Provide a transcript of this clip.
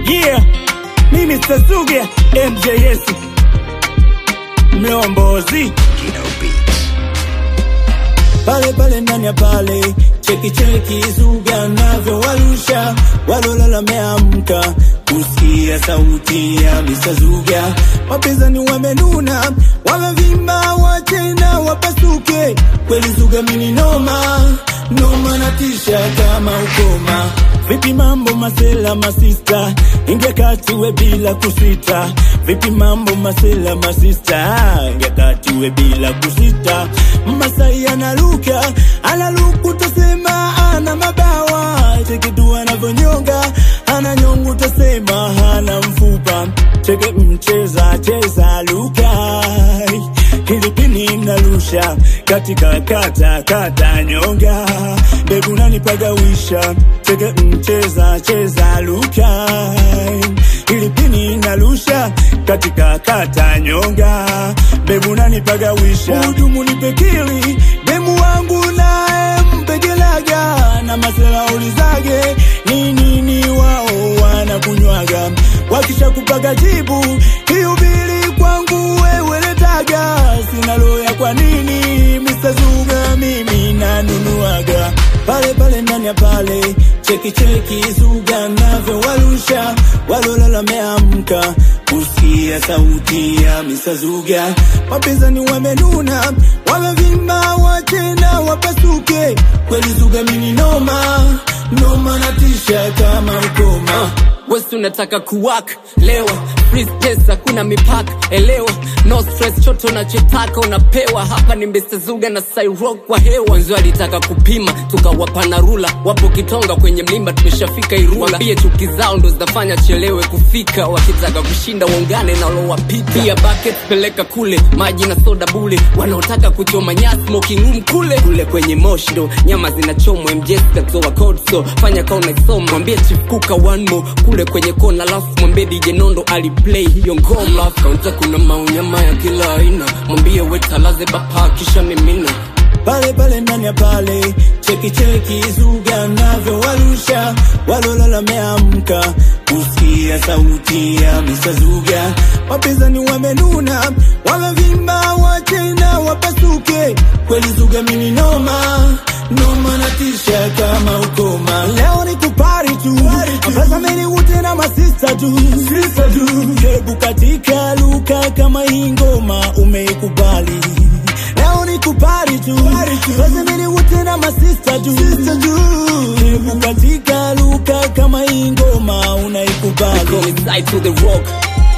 Yeah, mimi Sasuga MJS mlombozi pale pale ndani ya pale cheki cheki zuga navyo walusha walolala wameamka kusikia sauti ya Mr. Zuga wapinzani wamenuna wamevimba watena wapasuke kweli Zuga mini noma noma na tisha kama ukoma vipi mambo masela masista ingia kati we bila kusita vipi mambo masela masista ingia kati we bila kusita Masai analuka analuku tasema ana mabawa cheki tu anavyonyonga ana nyongu tasema hana mfupa cheke mcheza cheza lukai Pilipili narusha katika kata kata nyonga mbegu nanipagawisha cheke mcheza cheza lukai Pilipili narusha katika kata nyonga mbegu nanipagawisha hudumu nipekili demu wangu naye mpegelaga na masela ulizage ni nini wao wanakunywaga wakisha kupaga jibu hiubili kwangu wewe letaga sina loya kwa nini Mr. Zuga mimi nanunuaga pale pale ndani ya pale cheki cheki Zuga navyo walusha walolala wameamka kusikia sauti ya Mr. Zuga wapinzani wamenuna wamevimba watena wapasuke kweli Zuga mini noma noma na tisha kama ukoma wesi unataka kuwak lewa free space hakuna mipaka elewa no stress choto unachotaka unapewa hapa ni Mr. Zuga na Cyrock kwa hewa wenzi walitaka kupima tukawapa na rula wapo kitonga kwenye mlima tumeshafika irula wambie chuki zao ndo zinafanya chelewe kufika wakitaka kushinda waungane na walowapita pia bucket peleka kule maji na soda bule wanaotaka kuchoma nyasi smoking room kule kule kwenye moshi ndo nyama zinachomwa MJ katoa code so fanya kama unaisoma mwambie chief kuka one more kule kwenye kona alafu mwambie DJ Nondo aliplay hiyo ngoma kaunta kuna maunyama ya kila aina mwambie wetalaze bapa kisha mimina pale pale ndani ya pale cheki cheki Zuga navyo walusha walolala wameamka kusikia sauti ya Mr. Zuga wapinzani wamenuna wamevimba watena wapasuke kweli Zuga mini noma noma na tisha kama ukoma leo ni kupari tu Pesa meni ute na masista tu Sista tu Hebu katika luka kama hii ngoma umeikubali Leo ni kupari tu Pesa meni ute na masista tu Sista tu Hebu katika luka kama hii ngoma Call unaikubali me side to the rock